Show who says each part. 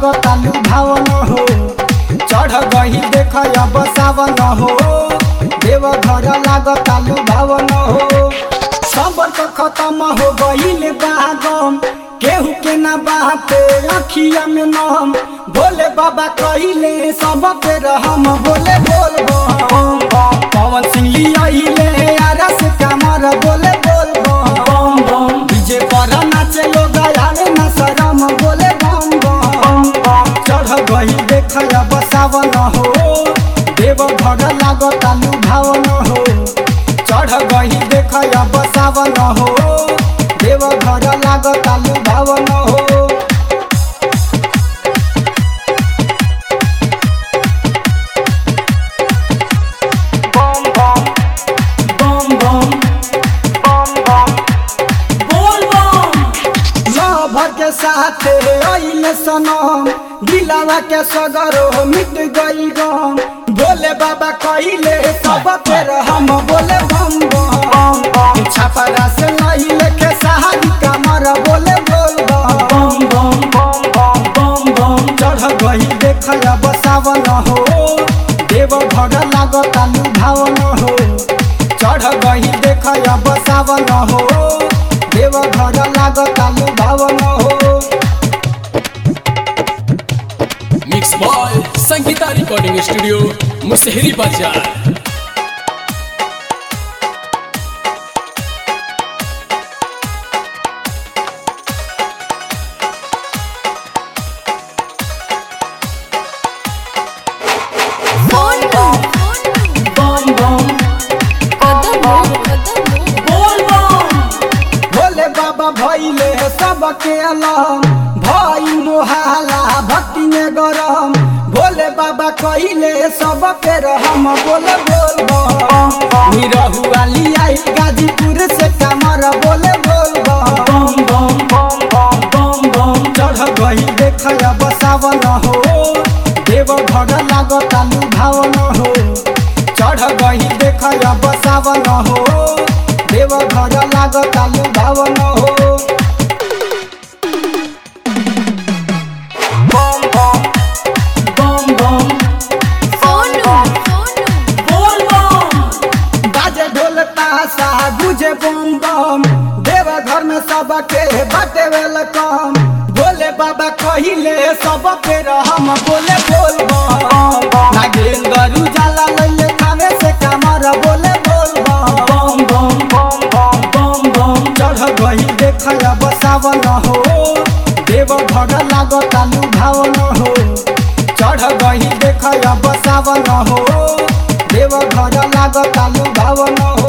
Speaker 1: लागतालु भावन हो चढ़ गही देख अब सावन हो देव घर लागतालु भावन हो सबर तो खत्म हो गईल बागम केहू के ना बाते अखिया में नम भोले बाबा कहिले सब पे रहम बोले बोल बम पवन सिंह लियाइले आरस कमर बोले बोल बम बम डीजे पर नाचे लोग आवे न शरम बोले बम बम चढ़ गई देख अब सावन हो देव घर लागतालु भावन हो चढ़ गई देख अब सावन हो देव घर लागतालु भावन हो
Speaker 2: बम बम बम बम बम बम बोल बम
Speaker 1: लभर के साथ अइले सनम दिलावा के सगरो मिट गई गम बोले बाबा कइले सब फेर हम बोले बम बम छपरा से लइले के सहारी कमर बोले बोल बम
Speaker 2: बम बम बम बम बम
Speaker 1: चढ़ गई देख अब सावन हो देव घर लागतालु भावन हो चढ़ गई देख अब सावन हो देव घर लागतालु भावन हो
Speaker 3: mix boy Sangeeta recording studio Musahri बाजार
Speaker 2: बम बम बम बोल बम
Speaker 1: भोले बाबा भैले सबके अलम भई मोहाला भक्ति में गरम भोले बाबा कहिले सब पे हम बोले बोल बम निरहु वाली आई गाजीपुर से कमर बोले बोल बम
Speaker 2: बम बम बम बम बम बम
Speaker 1: चढ़ गई देख अब सावन हो देव घर लागतालु भावन हो चढ़ गई देख अब सावन हो देव घर लागतालु भावन हो
Speaker 2: बम बम बम बम बोल बम
Speaker 1: बाजे ढोल ताशा गुजे बम बम देव घर में सबके बाटे वेलकम बोले बाबा कहिले सब फेर हम बोले बोल बम नागेंद्र उजाला लैले खावे से कमर बोले बोल बम
Speaker 2: बम बम बम बम बम बम
Speaker 1: चढ़ गई देख अब सावन हो देव घर लागतालु भावन हो चढ़ गई देख अब सावन हो देव घर लागतालु भावन हो